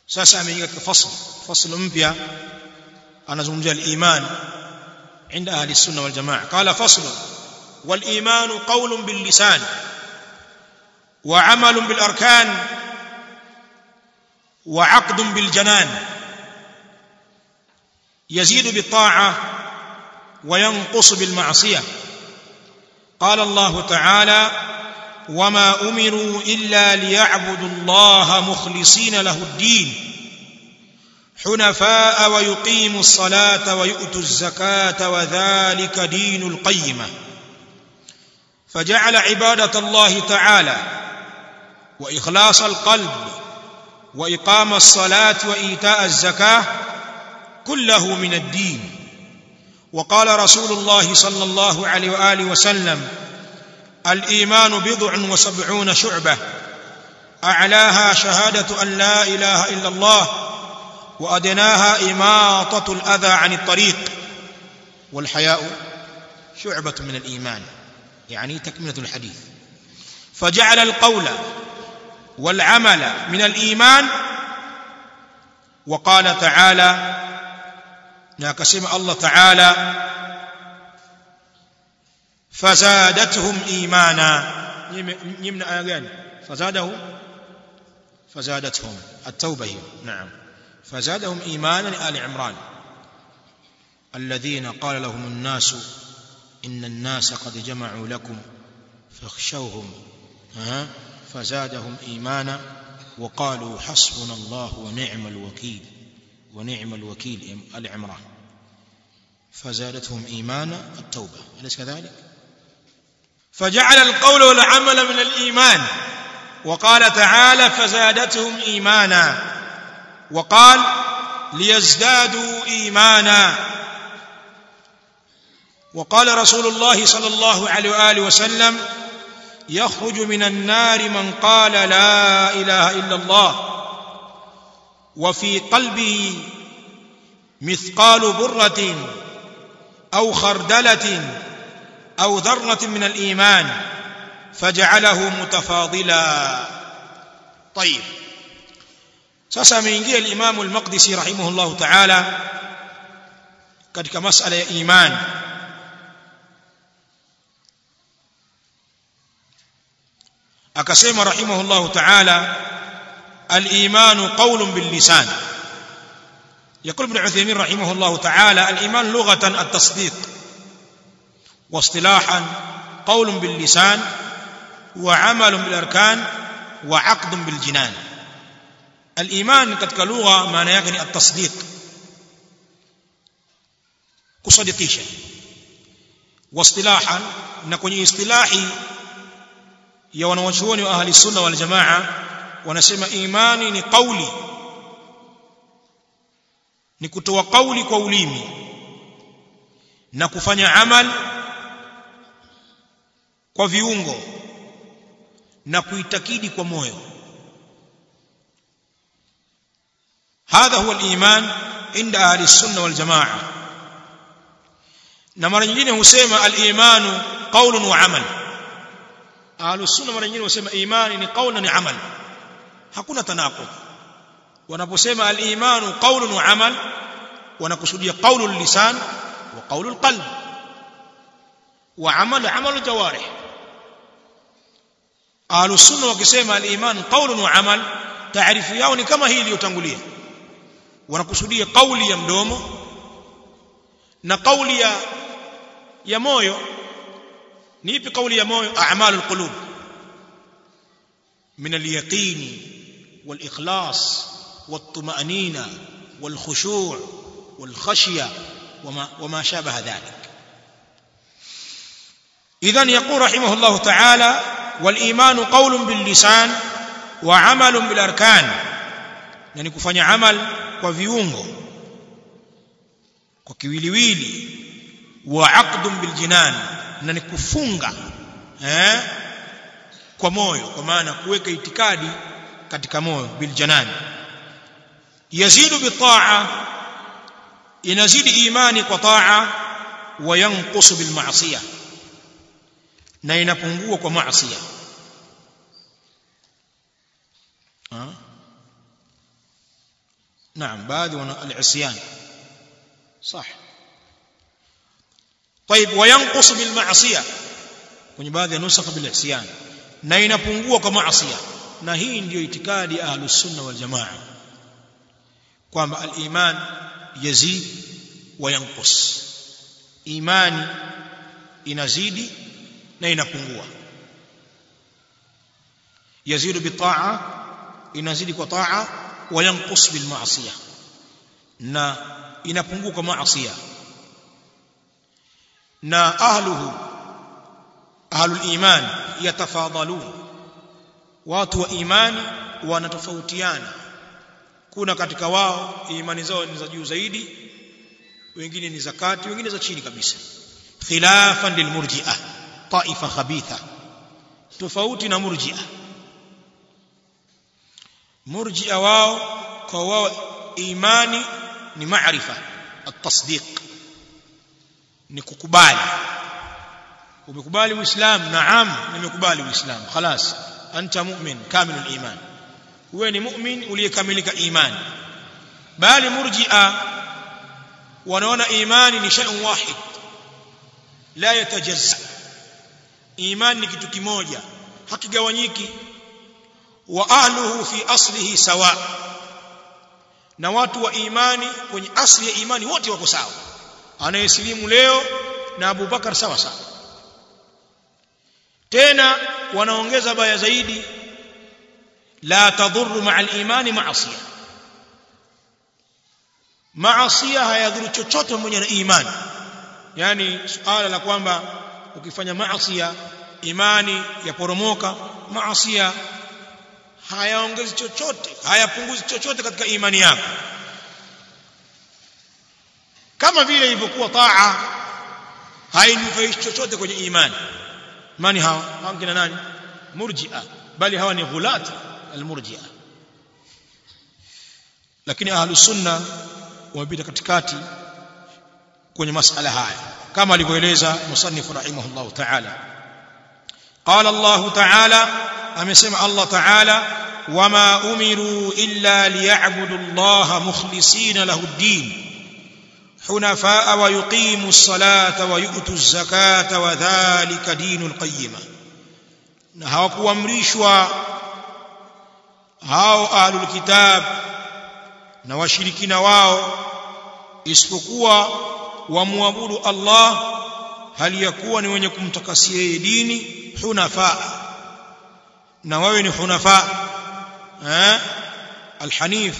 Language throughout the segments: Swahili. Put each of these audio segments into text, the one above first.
sasa ameingia katika fasl fasl mpya anazungumzia al-iman عند أهل السنة والجماعة قال فصل والإيمان قول باللسان وعمل بالأركان وعقد بالجنان يزيد بالطاعة وينقص بالمعصية قال الله تعالى وما أمروا إلا ليعبدوا الله مخلصين له الدين حنفاء ويقيموا الصلاة ويؤتوا الزكاة وذلك دين القيمة فجعل عبادة الله تعالى وإخلاص القلب وإقام الصلاة وإيتاء الزكاة كله من الدين وقال رسول الله صلى الله عليه وآله وسلم الإيمان بضع وسبعون شعبة أعلاها شهادة أن لا إله إلا الله وأدناها إماطة الأذى عن الطريق والحياء شعبة من الإيمان يعني تكملة الحديث فجعل القول والعمل من الإيمان وقال تعالى ناكسم الله تعالى فزادتهم إيمانا يمنع آيان فزاده فزادتهم التوبة هي نعم فزادهم إيمانا آل عمران الذين قال لهم الناس إن الناس قد جمعوا لكم فاخشوهم ها فزادهم إيمانا وقالوا حسبنا الله ونعم الوكيل ونعم الوكيل آل عمران فزادتهم إيمانا التوبة أليس كذلك فجعل القول والعمل من الإيمان وقال تعالى فزادتهم إيمانا وقال ليزدادوا إيمانا وقال رسول الله صلى الله عليه وآله وسلم يخرج من النار من قال لا إله إلا الله وفي قلبه مثقال برة أو خردلة أو ذرة من الإيمان فجعله متفاضلا طيب sasa ameingia al-Imam al-Maqdisi rahimahullahu ta'ala katika masala ya iman akasema rahimahullahu ta'ala al-iman qawlun bil lisan يقول ابن عثيمين رحمه الله تعالى الإيمان لغة التصديق واصطلاحا قول باللسان وعمل بالأركان وعقد بالجنان الإيمان katika lugha maana yake ni at-tasdiq kusadikisha واصطلاحا na kwenye istilahi ya wanawachuoni wa ahli sunna wal jamaa wanasema imani ni kauli ni kutoa kauli kwa ulimi na kufanya amal kwa viungo na kuitakidi kwa moyo هذا هو الإيمان عند أهل السنة والجماعة na mara nyingine husema al-imanu qawlun wa amal ahlu sunna mara nyingine husema imani ni qawlun ni amal hakuna tanaqud wanaposema al-imanu qawlun wa amal wanakusudia qawlul lisan wa qawlul qalb wa amal amalul jawarih ahlu sunna wakisema al-iman qawlun wa amal taarifu yao ni kama hii iliyotangulia wanakusudia kauli ya mdomo na kauli ya ya moyo ni ipi kauli ya moyo a'malul qulub min al-yaqin wal-ikhlas wat-tuma'nina wal-khushu' wal-khashya wama wama shabaha dhalik idhan yaqul rahimahullah ta'ala wal-iman qawlun bil-lisan wa 'amalun bil-arkan yani kufanya amal kwa viungo kwa kiwiliwili wa aqdun bil jinan na ni kufunga eh kwa moyo kwa maana kuweka itikadi katika moyo bil janan yazidu bi ta'a inazidi imani kwa ta'a wa yanqusu bil ma'siyah na inapungua kwa maasiya naam baadhi wana al-isyan صح طيب وينقص بالمعصيه kwenye baadhi ya nusakha bil isyan na inapungua kwa maasiya na hii ndiyo itikadi ahlus sunna wal jamaa kwamba al-iman yazid wa yanqus imani inazidi na inapungua yazidu bitaa inazidi kwa taa wa yanqus bil maasiya na inapungua kwa maasiya na ahluhu ahlul iman yatafadhalun watu wa imani wanatofautiana kuna katika wao imani zao ni za juu zaidi wengine ni zakati wengine za chini kabisa khilafan lilmurji'ah taifa khabitha tofauti na murji'ah murji'a wao kwa wao imani ni maarifa at-tasdiq ni kukubali umekubali uislamu naam nimekubali uislamu خلاص anta mu'min kamilul iman wewe ni mu'min uliyekamilika imani bali murji'a wanaona imani ni shay'un wahid la yatajazza imani ni kitu kimoja hakigawanyiki wa ahluhu fi aslihi sawa na watu wa imani kwenye asli ya imani wote wako sawa anayesilimu leo na Abu Bakar sawa sawa tena wanaongeza baya zaidi la tadhurru ma'a al-imani ma'asiya maasiya hayadhuru chochote pamoja na imani yani suala la kwamba ukifanya maasiya imani yaporomoka maasiya hayaongezi chochote hayapunguzi chochote katika imani yako kama vile ilivyokuwa taa hainufaishi chochote kwenye imani mani hawa hawa kina nani murji'a bali hawa ni ghulat almurji'a lakini ahlus sunna wamepita katikati kwenye masala haya kama alivyoeleza musannif rahimahullah ta'ala qala Allah ta'ala amesema Allah ta'ala wama umiru illa liya'budu Allah mukhlisina lahu ad-din حنفاء ويقيموا الصلاة ويؤتوا الزكاة وذلك دين القيمة na hawakuamrishwa hao ahlul kitab na washirikina wao isipokuwa wamwabudu Allah hali ya kuwa ni wenye kumtakasia yeye dini hunafa na wawe ni hunafa eh alhanif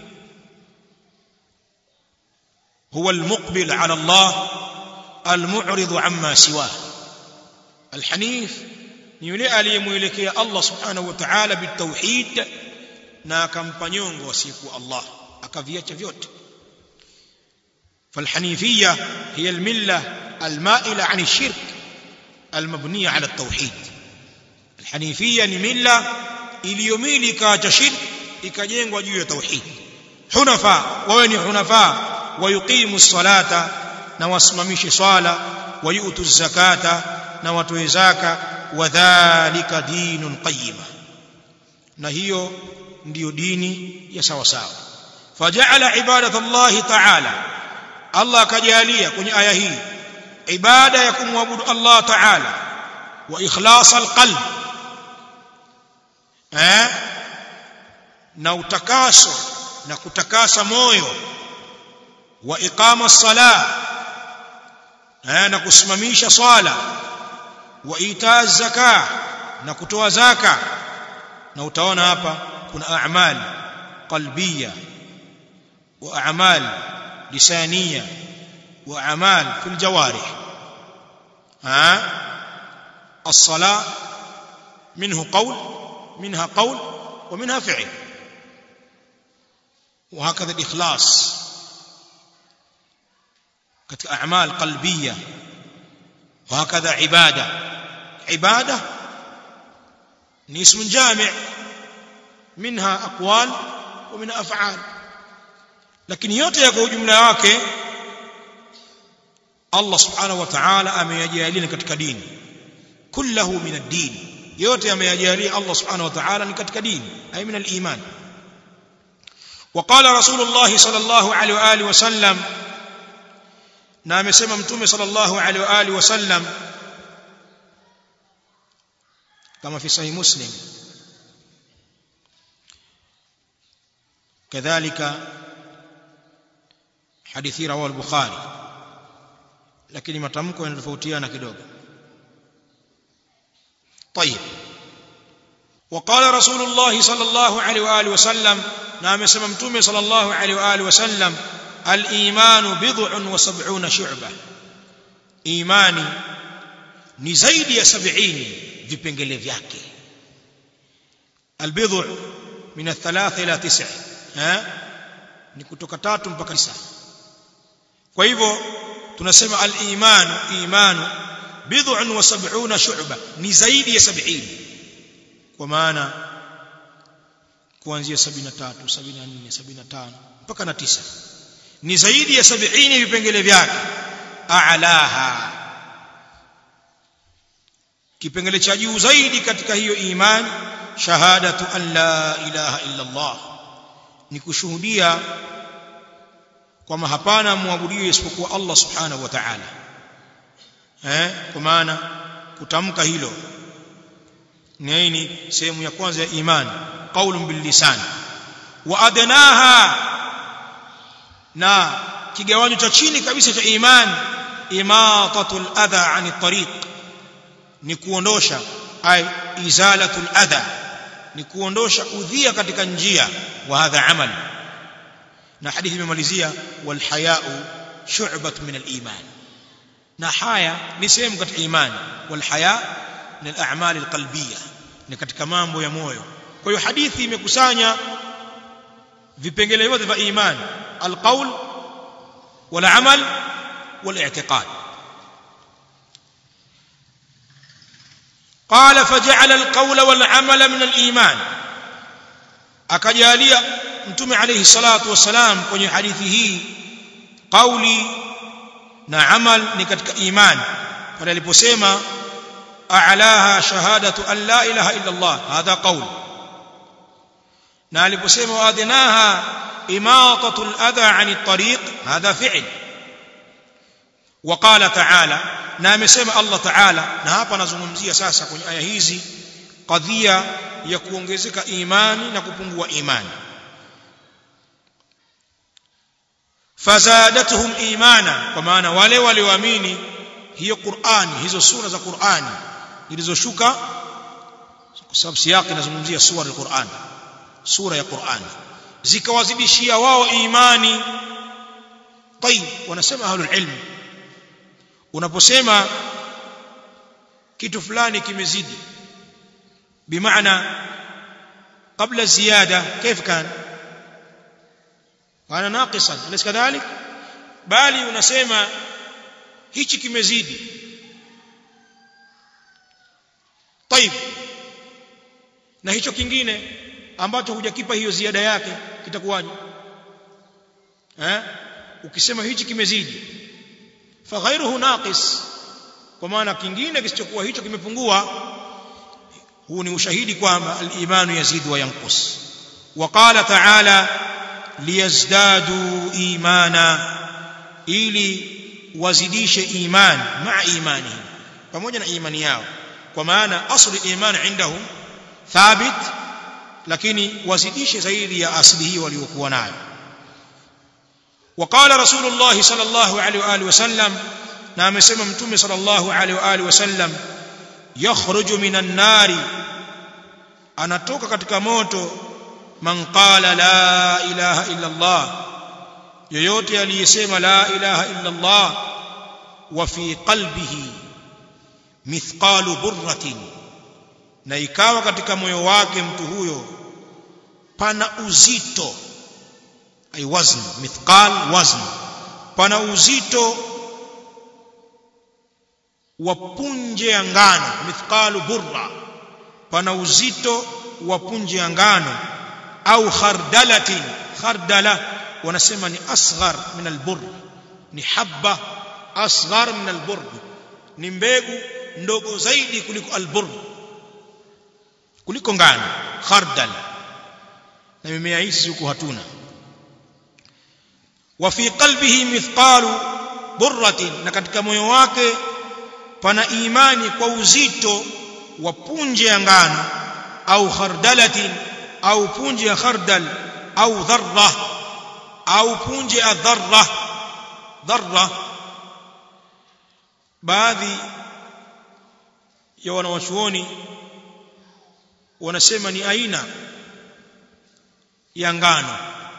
هو المقبل على الله المعرض عما سواه الحنيف ni yule aliyemwelekea Allah subhanahu wa ta'ala bitauhid na akampa nyongo asiyekuwa Allah akaviacha vyote فالحنيفيه هي المله المائله عن الشرك المبنيه على التوحيد الحنيفيه ni milla iliyomili ikaacha shirk ikajengwa juu ya tauhid hunafa wawe ni hunafa wayuqimu ssalata na wasimamishe swala wayutu zakata na watoe zaka wadhālika dinun qayyima na hiyo ndiyo dini ya sawa sawa faja'ala ibadatu Allah ta'ala Allah akajalia kwenye aya hii ibada ya kumwabudu Allah ta'ala wa ikhlas alqalb eh na utakaso na kutakasa moyo wa iqama as-salah eh na kusimamisha swala wa itaa zaka na kutoa zaka na utaona hapa kuna a'mal qalbiyya wa a'mal lisaniyya wa a'mal fil jawarih ha الصلاه منه قول منها قول ومنها فعل وهكذا الاخلاص katika a'mal qalbiyya وهكذا عباده عباده ni ismu jami' minha aqwal wa minha af'al lakini yote yako ujumla wake Allah subhanahu wa ta'ala ameyajalia katika dini kullahu min ad-din yote ameyajalia Allah subhanahu wa ta'ala ni katika dini ay min al-iman وقال رسول الله صلى الله عليه واله وسلم na amesema mtume sallallahu alaihi wa alihi wasallam kama fi sahih muslim kadhalika hadithi rawahu al-bukhari lakini matamko yanatofautiana kidogo طيب وقال رسول الله صلى الله عليه واله وسلم نعم سمع متومه صلى الله عليه واله وسلم الايمان بضع وسبعون شعبه ايماني ni zaidi ya 70 vipengele vyake albidhu min athalatha ila tis'a eh ni kutoka tatu mpaka tisa kwa hivyo tunasema al-iman imanu bid'un wa sab'una shu'ba ni zaidi ya 70 kwa maana kuanzia 73 74 75 mpaka na 9 ni zaidi ya 70 vipengele vyake a'laha kipengele cha juu zaidi katika hiyo imani shahadatu an la ilaha illa Allah ni kushuhudia kwamba hapana muabudiwe isipokuwa Allah subhanahu wa ta'ala eh kwa maana kutamka hilo nini sehemu ya kwanza ya imani qaulun bil lisan wa adnaha na kigawanyo cha chini kabisa cha imani imatatul adha ani tariq ni kuondosha ay izalatul adha ni kuondosha udhia katika njia wa hadha amal na hadithi imemalizia wal haya'u shu'bat min al iman na haya ni sehemu katika imani wal haya ni al a'mal al qalbiyya ni katika mambo ya moyo kwa hiyo hadithi imekusanya vipengele vyote vya imani al qawl wal amal wal i'tiqad قال فجعل القول والعمل من الإيمان akajalia mtume alayhi salatu wasalam kwenye hadithi hii qauli na amal ni katika iman pale aliposema a'laha shahadatu an la ilaha illa Allah hadha qaul na aliposema waadhinaha imatatu al-adha 'ani at-tariq hadha fi'l وقال تعالى na amesema Allah Ta'ala na hapa anazungumzia sasa kwenye aya hizi kadhia ya kuongezeka imani na kupungua imani fazadatuhum imana kwa maana wale walioamini hiyo Qur'ani hizo sura za Qur'ani zilizoshuka kwa sababu siyaki inazungumzia sura ya Qur'an sura ya Qur'an zikawazidishia wao imani طيب wanasema ahlul ilm unaposema kitu fulani kimezidi bimaana kabla ziyada كيف كان kana naqisan alis kadhalik bali unasema hichi kimezidi طيب na hicho kingine ambacho hujakipa hiyo ziada yake kitakuwaje eh ukisema hichi kimezidi faghairuhu naqis kwa maana kingine kisichokuwa hicho kimepungua huu ni ushahidi kwamba al-imanu yazidu wa yanqus وقال تعالى liyazdadu imana ili wazidishe iman maa imani pamoja na imani yao kwa maana asli iman indahum thabit lakini wazidishe zaidi ya asli hiyo waliokuwa nayo وقال رسول الله صلى الله عليه واله وسلم na amesema mtume صلى الله عليه واله وسلم yakhruju minan nari anatoka katika moto man qala la ilaha illa Allah yoyote aliyesema la ilaha illa Allah wa fi qalbihi mithqalu burratin na ikawa katika moyo wake mtu huyo pana uzito ay wazn mithqal wazn pana uzito wa punje ya ngano mithqalu burra pana uzito wa punje ya ngano au khardalatin khardala wanasema ni asghar min albur ni habba asghar min albur ni mbegu ndogo zaidi kuliko albur kuliko ngano khardal na mimea hizi huku hatuna wa fi qalbihi mithqalu burratin na katika moyo wake pana imani kwa uzito wa punje ya ngano au khardalatin au punje ya khardal au dharra au punje ya dharra dharra baadhi ya wanawachuoni wanasema ni aina ya ngano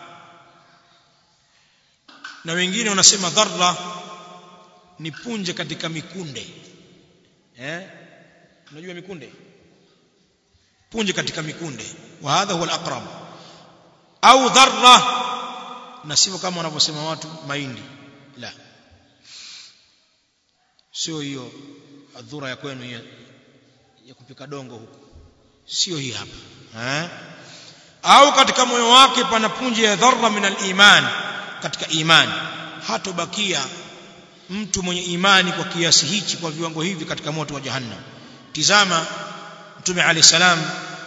na wengine wanasema dharra ni punje katika mikunde eh unajua mikunde punje katika mikunde wa hadha huwa al-aqrab au dharra na sivyo kama wanavyosema watu mahindi la sio hiyo adhura ya kwenu ya, ya kupika dongo huko sio hii hapa eh au katika moyo wake pana punje ya dharra min al-iman katika imani hatobakia mtu mwenye imani kwa kiasi hichi kwa viwango hivi katika moto wa jahannam tizama mtume alayhi salam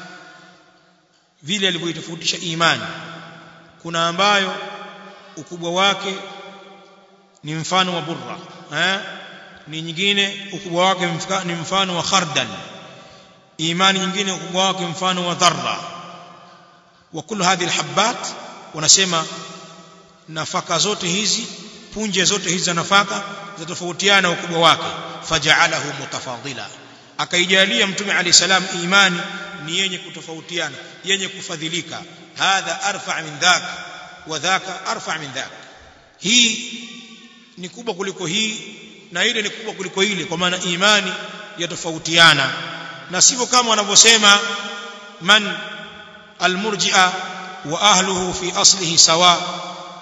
vile alivyoitofautisha imani kuna ambayo ukubwa wake ni mfano wa burra eh ni nyingine ukubwa wake ni mfano wa khardal imani nyingine ukubwa wake mfano wa dharra wa kullu hadhihi alhabbat wanasema nafaka zote hizi punje zote hizi za nafaka zatofautiana ukubwa wake faja'alahu mutafadila akaijalia mtume alayhi salam imani ni yenye kutofautiana yenye kufadhilika hadha arfa min dhak wa dhaka arfa min dhak hii ni kubwa kuliko hii na ile ni kubwa kuliko ile kwa maana imani yatofautiana na sivyo kama wanavyosema man almurji'a wa ahluhu fi aslihi sawa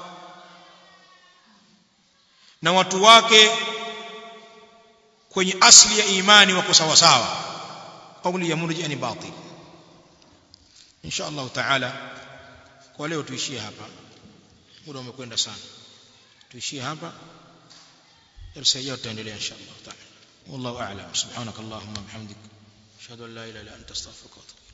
na watu wake kwenye asli ya imani wako sawa sawa kauli ya murji'a ni batil insha Allah taala kwa leo tuishie hapa muda umekwenda sana tuishie hapa darasa ijayo tutaendelea insha Allah taala والله اعلم سبحانك اللهم وبحمدك اشهد ان لا اله الا انت استغفرك واتوب